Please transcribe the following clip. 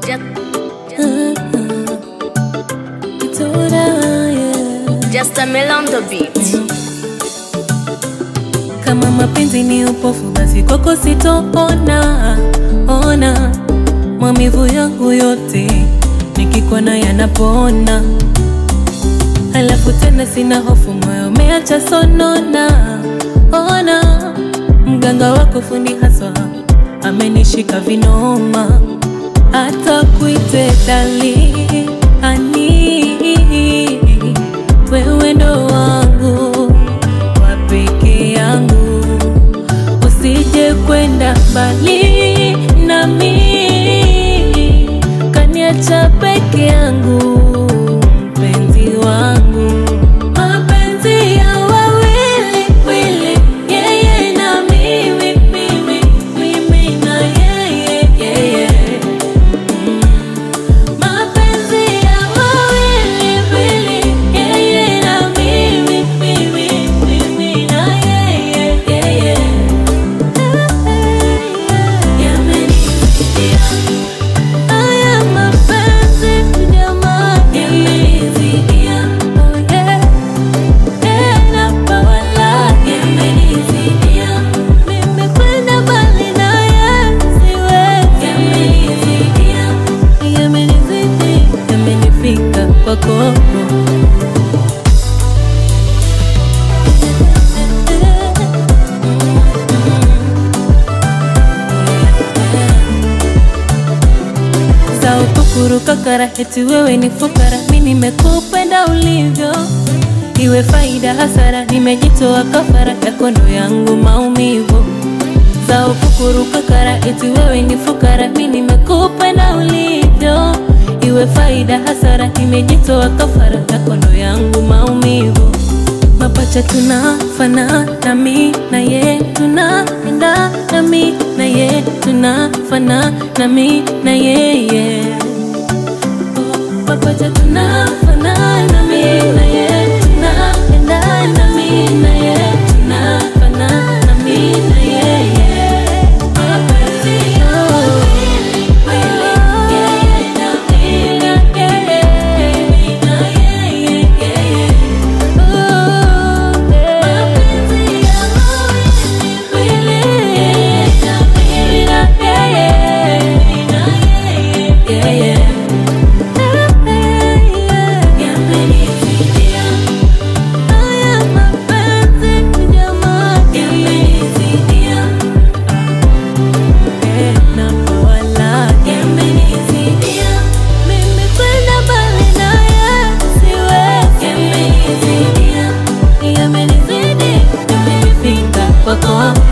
Just a mill on the beat. Kama mapenzi ni upofu, basi kwako sitoona ona maumivu yangu yote nikikona yanapona, halafu tena sina hofu, moyo umeacha sonona. Ona mganga wako fundi haswa amenishika vinoma, hata kuite dali ani wewe ndo wangu wa peke yangu, usije kwenda mbali nami, kaniacha peke yangu, mpenzi wangu, mapenzi ya wawili wili, yeye na mimi, mimi, mimi na yeye, yeye. Mapenzi ya wawili wili, yeye na mimi, mimi, mimi na yeye, yeye. Yamenizidia haya mapenzi jamani, yamenizidia, oh yeah. Tena bawala, yamenizidia. Mimi kwenda mbali naye siwezi. Yamenizidia, yamenizidi, yamenifika kwako. za ukukuru kakara, eti wewe ni fukara, mi nimekupenda ulivyo, iwe faida hasara, nimejitoa kafara yako ndo yangu maumivu. Za ukukuru kakara, eti wewe ni fukara, mi nimekupenda ulivyo, iwe faida hasara, nimejitoa kafara yako ndo yangu maumivu. Mapacha tunafanana, mi na ye tunaendana, mi na ye tunafanana, mi na yeye. Mapacha tunafanana, mi na ye tunaendana, mi na ye tunafanana, mi na yeye. Mapenzi ya wawili, yeye na mimi, mimi na yeye, yeye. Mimi kwenda mbali naye siwezi. Yamenizidi, yamenifika kwako